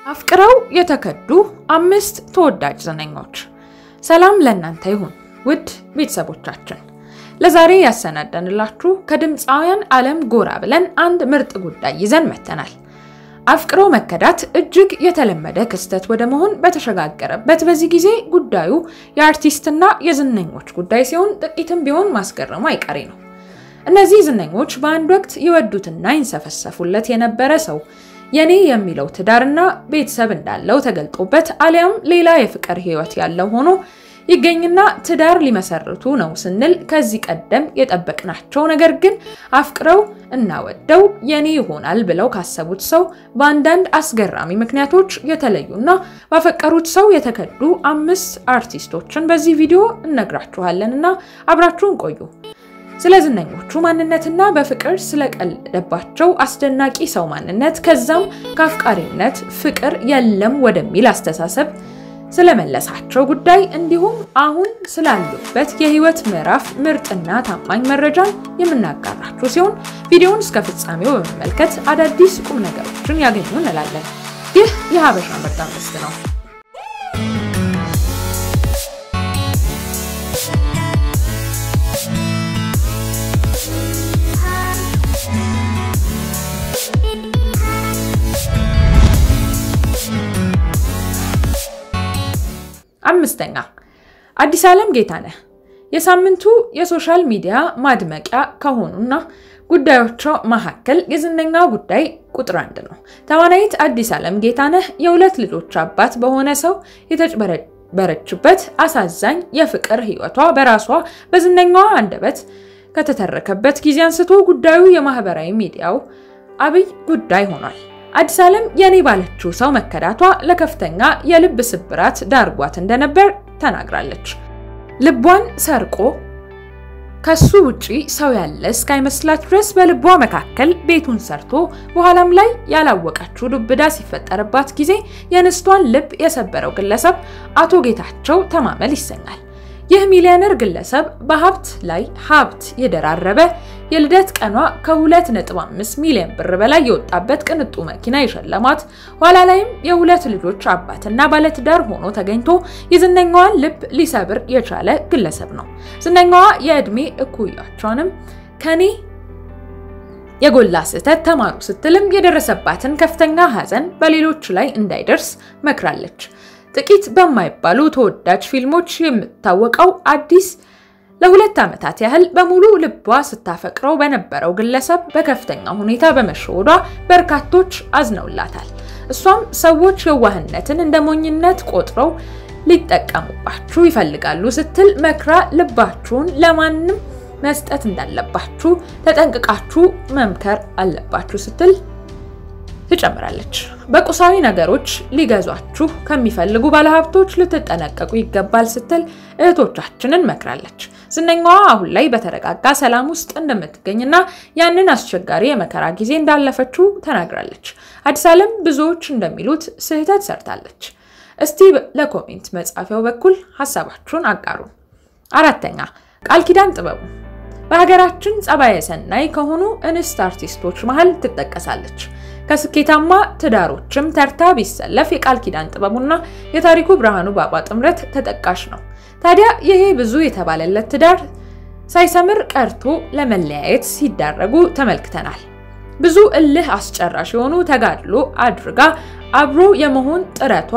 አፍቅረው የተከዱ አምስት ተወዳጅ ዝነኞች። ሰላም ለእናንተ ይሁን ውድ ቤተሰቦቻችን፣ ለዛሬ ያሰናዳንላችሁ ከድምፃውያን ዓለም ጎራ ብለን አንድ ምርጥ ጉዳይ ይዘን መጥተናል። አፍቅሮ መከዳት እጅግ የተለመደ ክስተት ወደ መሆን በተሸጋገረበት በዚህ ጊዜ ጉዳዩ የአርቲስትና የዝነኞች ጉዳይ ሲሆን ጥቂትም ቢሆን ማስገረሙ አይቀሬ ነው። እነዚህ ዝነኞች በአንድ ወቅት ይወዱትና ይንሰፈሰፉለት የነበረ ሰው የኔ የሚለው ትዳርና ቤተሰብ እንዳለው ተገልጦበት አሊያም ሌላ የፍቅር ሕይወት ያለው ሆኖ ይገኝና ትዳር ሊመሰርቱ ነው ስንል ከዚህ ቀደም የጠበቅናቸው ነገር ግን አፍቅረው እና ወደው የኔ ይሆናል ብለው ካሰቡት ሰው በአንዳንድ አስገራሚ ምክንያቶች የተለዩና ባፈቀሩት ሰው የተከዱ አምስት አርቲስቶችን በዚህ ቪዲዮ እነግራችኋለን እና አብራችሁን ቆዩ። ስለ ዝነኞቹ ማንነትና በፍቅር ስለቀለደባቸው አስደናቂ ሰው ማንነት ከዛም ከአፍቃሪነት ፍቅር የለም ወደሚል አስተሳሰብ ስለመለሳቸው ጉዳይ እንዲሁም አሁን ስላሉበት የህይወት ምዕራፍ ምርጥና ታማኝ መረጃን የምናጋራችሁ ሲሆን ቪዲዮውን እስከ ፍጻሜው በመመልከት አዳዲስ ቁም ነገሮችን ያገኙ እንላለን። ይህ የሀበሻ ምርጥ አምስት ነው። አምስተኛ አዲስ ዓለም ጌታነህ የሳምንቱ የሶሻል ሚዲያ ማድመቂያ ከሆኑና ጉዳዮቿ መካከል የዝነኛ ጉዳይ ቁጥር አንድ ነው። ተዋናይት አዲስ ዓለም ጌታነህ የሁለት ልጆች አባት በሆነ ሰው የተጭበረበረችበት አሳዛኝ የፍቅር ህይወቷ በራሷ በዝነኛዋ አንደበት ከተተረከበት ጊዜ አንስቶ ጉዳዩ የማህበራዊ ሚዲያው አብይ ጉዳይ ሆኗል። አዲስ ዓለም የኔ ባለችው ሰው መከዳቷ ለከፍተኛ የልብ ስብራት ዳርጓት እንደነበር ተናግራለች። ልቧን ሰርቆ ከሱ ውጪ ሰው ያለ እስካይመስላት ድረስ በልቧ መካከል ቤቱን ሰርቶ በኋላም ላይ ያላወቀችው ዱብዳ ሲፈጠርባት ጊዜ የንስቷን ልብ የሰበረው ግለሰብ አቶ ጌታቸው ተማመል ይሰኛል። ይህ ሚሊዮነር ግለሰብ በሀብት ላይ ሀብት የደራረበ የልደት ቀኗ ከ2.5 ሚሊዮን ብር በላይ የወጣበት ቅንጡ መኪና የሸለማት ኋላ ላይም የሁለት ልጆች አባትና ባለትዳር ሆኖ ተገኝቶ የዝነኛዋን ልብ ሊሰብር የቻለ ግለሰብ ነው። ዝነኛዋ የዕድሜ እኩያቸውንም ከኔ የጎላ ስህተት ተማሩ ስትልም የደረሰባትን ከፍተኛ ሐዘን በሌሎች ላይ እንዳይደርስ መክራለች። ጥቂት በማይባሉ ተወዳጅ ፊልሞች የምታወቀው አዲስ ለሁለት ዓመታት ያህል በሙሉ ልቧ ስታፈቅረው በነበረው ግለሰብ በከፍተኛ ሁኔታ በመሸወዷ በርካቶች አዝነውላታል። እሷም ሰዎች የዋህነትን እንደ ሞኝነት ቆጥረው ሊጠቀሙባችሁ ይፈልጋሉ ስትል መክራ ልባችሁን ለማንም መስጠት እንዳለባችሁ ተጠንቅቃችሁ መምከር አለባችሁ ስትል ትጨምራለች። በቁሳዊ ነገሮች ሊገዟችሁ ከሚፈልጉ ባለሀብቶች ልትጠነቀቁ ይገባል ስትል እህቶቻችንን መክራለች። ዝነኛዋ አሁን ላይ በተረጋጋ ሰላም ውስጥ እንደምትገኝና ያንን አስቸጋሪ የመከራ ጊዜ እንዳለፈችው ተናግራለች። አዲስ ዓለም ብዙዎች እንደሚሉት ስህተት ሰርታለች። እስቲ ለኮሜንት መጻፊያው በኩል ሀሳባችሁን አጋሩ። አራተኛ ቃል ኪዳን ጥበቡ በሀገራችን ጸባየ ሰናይ ከሆኑ እንስት አርቲስቶች መሀል ትጠቀሳለች። ከስኬታማ ትዳሮችም ተርታ ቢሰለፍ የቃል ኪዳን ጥበቡና የታሪኩ ብርሃኑ ባባ ጥምረት ተጠቃሽ ነው። ታዲያ ይሄ ብዙ የተባለለት ትዳር ሳይሰምር ቀርቶ ለመለያየት ሲዳረጉ ተመልክተናል። ብዙ እልህ አስጨራሽ የሆኑ ተጋድሎ አድርጋ አብሮ የመሆን ጥረቷ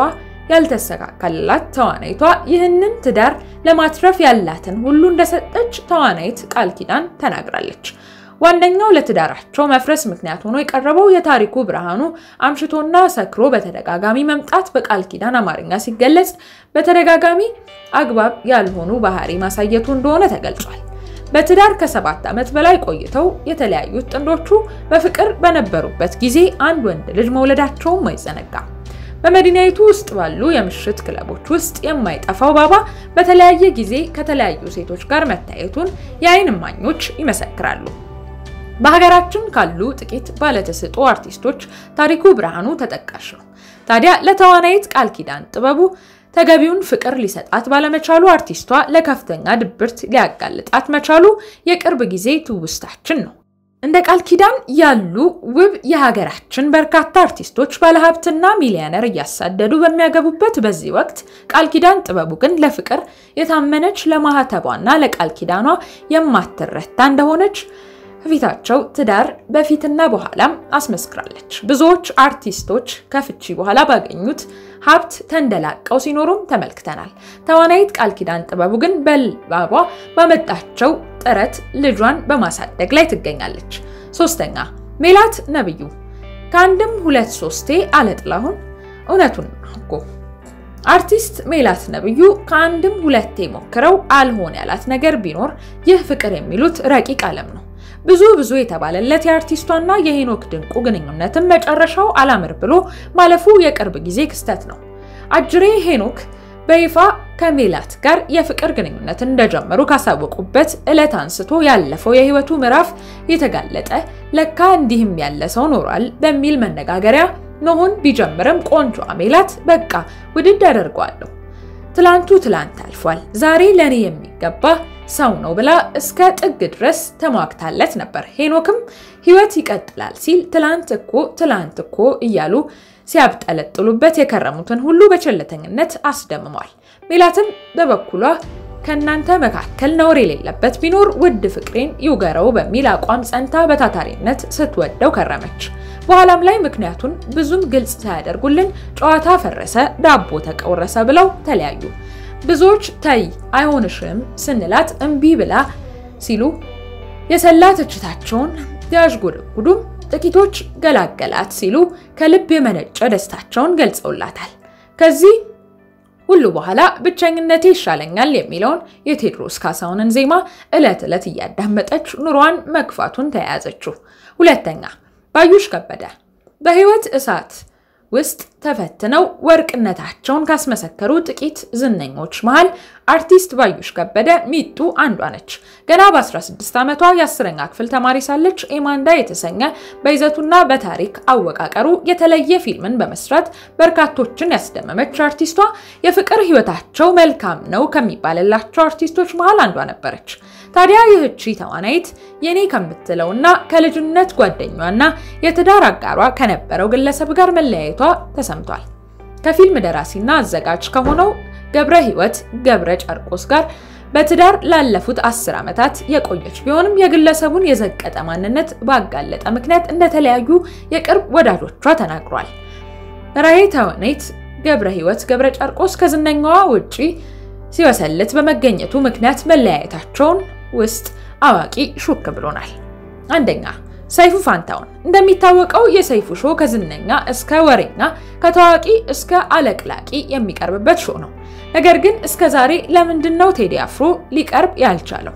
ያልተሳካላት ተዋናይቷ ይህንን ትዳር ለማትረፍ ያላትን ሁሉ እንደሰጠች ተዋናይት ቃል ኪዳን ተናግራለች። ዋነኛው ለትዳራቸው መፍረስ ምክንያት ሆኖ የቀረበው የታሪኩ ብርሃኑ አምሽቶና ሰክሮ በተደጋጋሚ መምጣት በቃል ኪዳን አማርኛ ሲገለጽ በተደጋጋሚ አግባብ ያልሆኑ ባህሪ ማሳየቱ እንደሆነ ተገልጿል። በትዳር ከሰባት ዓመት በላይ ቆይተው የተለያዩት ጥንዶቹ በፍቅር በነበሩበት ጊዜ አንድ ወንድ ልጅ መውለዳቸውም አይዘነጋም። በመዲናይቱ ውስጥ ባሉ የምሽት ክለቦች ውስጥ የማይጠፋው ባባ በተለያየ ጊዜ ከተለያዩ ሴቶች ጋር መታየቱን የዓይን እማኞች ይመሰክራሉ። በሀገራችን ካሉ ጥቂት ባለተሰጥኦ አርቲስቶች ታሪኩ ብርሃኑ ተጠቃሽ ነው። ታዲያ ለተዋናይት ቃል ኪዳን ጥበቡ ተገቢውን ፍቅር ሊሰጣት ባለመቻሉ አርቲስቷ ለከፍተኛ ድብርት ሊያጋልጣት መቻሉ የቅርብ ጊዜ ትውስታችን ነው። እንደ ቃል ኪዳን ያሉ ውብ የሀገራችን በርካታ አርቲስቶች ባለሀብትና ሚሊዮነር እያሳደዱ በሚያገቡበት በዚህ ወቅት ቃል ኪዳን ጥበቡ ግን ለፍቅር የታመነች ለማህተቧና ለቃል ኪዳኗ የማትረታ እንደሆነች ከፊታቸው ትዳር በፊትና በኋላም አስመስክራለች። ብዙዎች አርቲስቶች ከፍቺ በኋላ ባገኙት ሀብት ተንደላቀው ሲኖሩም ተመልክተናል። ተዋናይት ቃል ኪዳን ጥበቡ ግን በልባቧ ባመጣቸው ጥረት ልጇን በማሳደግ ላይ ትገኛለች። ሶስተኛ ሜላት ነብዩ ከአንድም ሁለት ሶስቴ አለጥላሁን እውነቱን እኮ አርቲስት ሜላት ነብዩ ከአንድም ሁለቴ ሞክረው አልሆን ያላት ነገር ቢኖር ይህ ፍቅር የሚሉት ረቂቅ ዓለም ነው። ብዙ ብዙ የተባለለት የአርቲስቷና የሄኖክ ድንቁ ግንኙነትም መጨረሻው አላምር ብሎ ማለፉ የቅርብ ጊዜ ክስተት ነው። አጅሬ ሄኖክ በይፋ ከሜላት ጋር የፍቅር ግንኙነትን እንደጀመሩ ካሳወቁበት ዕለት አንስቶ ያለፈው የህይወቱ ምዕራፍ የተጋለጠ ለካ እንዲህም ያለ ሰው ኖሯል በሚል መነጋገሪያ መሆን ቢጀምርም ቆንጆ ሜላት በቃ ውድድ አደርገዋለሁ ትላንቱ ትላንት አልፏል፣ ዛሬ ለእኔ የሚገባ ሰው ነው ብላ እስከ ጥግ ድረስ ተሟግታለት ነበር። ሄኖክም ህይወት ይቀጥላል ሲል ትላንት እኮ ትላንት እኮ እያሉ ሲያብጠለጥሉበት የከረሙትን ሁሉ በቸልተኝነት አስደምሟል። ሜላትም በበኩሏ ከእናንተ መካከል ነውር የሌለበት ቢኖር ውድ ፍቅሬን ይውገረው በሚል አቋም ጸንታ በታታሪነት ስትወደው ከረመች። በኋላም ላይ ምክንያቱን ብዙም ግልጽ ሳያደርጉልን ጨዋታ ፈረሰ፣ ዳቦ ተቆረሰ ብለው ተለያዩ። ብዙዎች ተይ አይሆንሽም ስንላት እምቢ ብላ ሲሉ የሰላ ትችታቸውን ያዥጎደጉዱም፣ ጥቂቶች ገላገላት ሲሉ ከልብ የመነጨ ደስታቸውን ገልጸውላታል። ከዚህ ሁሉ በኋላ ብቸኝነቴ ይሻለኛል የሚለውን የቴዎድሮስ ካሳሁንን ዜማ ዕለት ዕለት እያዳመጠች ኑሯን መግፋቱን ተያያዘችው። ሁለተኛ ባዩሽ ከበደ በህይወት እሳት ውስጥ ተፈትነው ወርቅነታቸውን ካስመሰከሩ ጥቂት ዝነኞች መሃል አርቲስት ባዩሽ ከበደ ሚጡ አንዷ ነች። ገና በ16 ዓመቷ የአስረኛ ክፍል ተማሪ ሳለች ኤማንዳ የተሰኘ በይዘቱና በታሪክ አወቃቀሩ የተለየ ፊልምን በመስራት በርካቶችን ያስደመመች አርቲስቷ የፍቅር ህይወታቸው መልካም ነው ከሚባልላቸው አርቲስቶች መሃል አንዷ ነበረች። ታዲያ ይህቺ ተዋናይት የኔ ከምትለውና ከልጅነት ጓደኛዋና የትዳር አጋሯ ከነበረው ግለሰብ ጋር መለያየቷ ተሰምቷል። ከፊልም ደራሲና አዘጋጅ ከሆነው ገብረ ህይወት ገብረ ጨርቆስ ጋር በትዳር ላለፉት አስር ዓመታት የቆየች ቢሆንም የግለሰቡን የዘቀጠ ማንነት ባጋለጠ ምክንያት እንደተለያዩ የቅርብ ወዳጆቿ ተናግሯል። ራሄ ተዋናይት ገብረ ህይወት ገብረ ጨርቆስ ከዝነኛዋ ውጪ ሲወሰልት በመገኘቱ ምክንያት መለያየታቸውን ውስጥ አዋቂ ሹክ ብሎናል። አንደኛ ሰይፉ ፋንታውን። እንደሚታወቀው የሰይፉ ሾው ከዝነኛ እስከ ወሬኛ ከታዋቂ እስከ አለቅላቂ የሚቀርብበት ሾው ነው። ነገር ግን እስከ ዛሬ ለምንድን ነው ቴዲ አፍሮ ሊቀርብ ያልቻለው?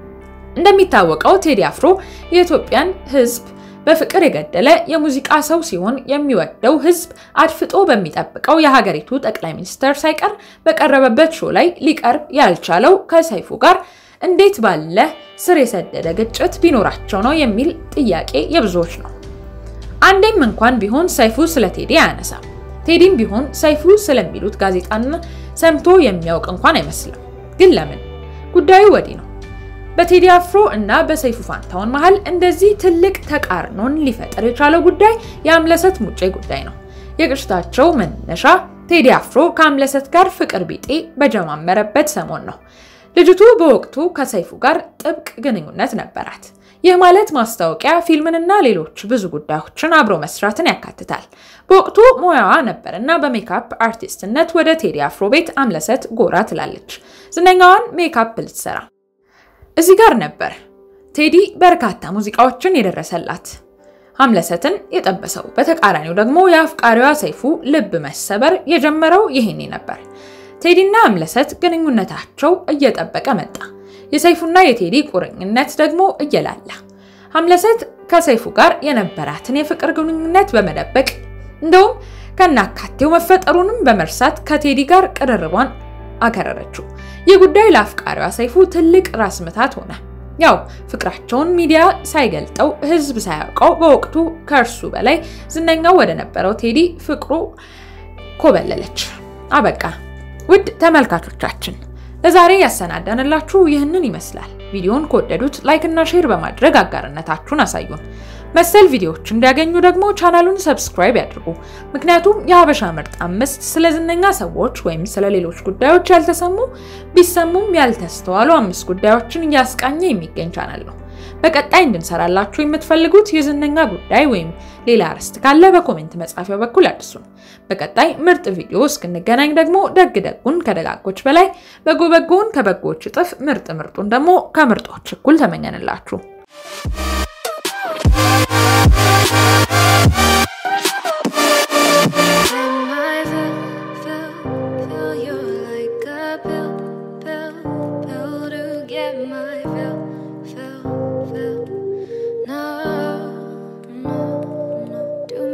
እንደሚታወቀው ቴዲ አፍሮ የኢትዮጵያን ሕዝብ በፍቅር የገደለ የሙዚቃ ሰው ሲሆን የሚወደው ሕዝብ አድፍጦ በሚጠብቀው የሀገሪቱ ጠቅላይ ሚኒስትር ሳይቀር በቀረበበት ሾው ላይ ሊቀርብ ያልቻለው ከሰይፉ ጋር እንዴት ባለ ስር የሰደደ ግጭት ቢኖራቸው ነው የሚል ጥያቄ የብዙዎች ነው። አንዴም እንኳን ቢሆን ሰይፉ ስለ ቴዲ አያነሳም። ቴዲም ቢሆን ሰይፉ ስለሚሉት ጋዜጣና ሰምቶ የሚያውቅ እንኳን አይመስልም። ግን ለምን? ጉዳዩ ወዲህ ነው። በቴዲ አፍሮ እና በሰይፉ ፋንታውን መሃል እንደዚህ ትልቅ ተቃርኖን ሊፈጠር የቻለው ጉዳይ የአምለሰት ሙጬ ጉዳይ ነው። የግጭታቸው መነሻ ቴዲ አፍሮ ከአምለሰት ጋር ፍቅር ቢጤ በጀማመረበት ሰሞን ነው። ልጅቱ በወቅቱ ከሰይፉ ጋር ጥብቅ ግንኙነት ነበራት። ይህ ማለት ማስታወቂያ፣ ፊልምንና ሌሎች ብዙ ጉዳዮችን አብሮ መስራትን ያካትታል። በወቅቱ ሙያዋ ነበርና በሜካፕ አርቲስትነት ወደ ቴዲ አፍሮ ቤት አምለሰት ጎራ ትላለች። ዝነኛዋን ሜካፕ ልትሰራ እዚህ ጋር ነበር ቴዲ በርካታ ሙዚቃዎችን የደረሰላት አምለሰትን የጠበሰው። በተቃራኒው ደግሞ የአፍቃሪዋ ሰይፉ ልብ መሰበር የጀመረው ይሄኔ ነበር። ቴዲና አምለሰት ግንኙነታቸው እየጠበቀ መጣ። የሰይፉና የቴዲ ቁርኝነት ደግሞ እየላላ አምለሰት ከሰይፉ ጋር የነበራትን የፍቅር ግንኙነት በመደበቅ እንደውም ከናካቴው መፈጠሩንም በመርሳት ከቴዲ ጋር ቅርርቧን አከረረችው። ይህ ጉዳይ ለአፍቃሪዋ ሰይፉ ትልቅ ራስ ምታት ሆነ። ያው ፍቅራቸውን ሚዲያ ሳይገልጠው ሕዝብ ሳያውቀው በወቅቱ ከእርሱ በላይ ዝነኛው ወደ ነበረው ቴዲ ፍቅሩ ኮበለለች። አበቃ። ውድ ተመልካቾቻችን ለዛሬ ያሰናዳንላችሁ ይህንን ይመስላል። ቪዲዮን ከወደዱት ላይክ እና ሼር በማድረግ አጋርነታችሁን አሳዩን። መሰል ቪዲዮዎች እንዲያገኙ ደግሞ ቻናሉን ሰብስክራይብ ያድርጉ። ምክንያቱም የሀበሻ ምርጥ አምስት ስለ ዝነኛ ሰዎች ወይም ስለ ሌሎች ጉዳዮች ያልተሰሙ ቢሰሙም ያልተስተዋሉ አምስት ጉዳዮችን እያስቃኘ የሚገኝ ቻናል ነው። በቀጣይ እንድንሰራላችሁ የምትፈልጉት የዝነኛ ጉዳይ ወይም ሌላ አርዕስት ካለ በኮሜንት መጻፊያው በኩል አድርሱን። በቀጣይ ምርጥ ቪዲዮ እስክንገናኝ ደግሞ ደግ ደጉን ከደጋጎች በላይ በጎ በጎውን ከበጎዎች እጥፍ ምርጥ ምርጡን ደግሞ ከምርጦች እኩል ተመኘንላችሁ። Feel, feel, feel your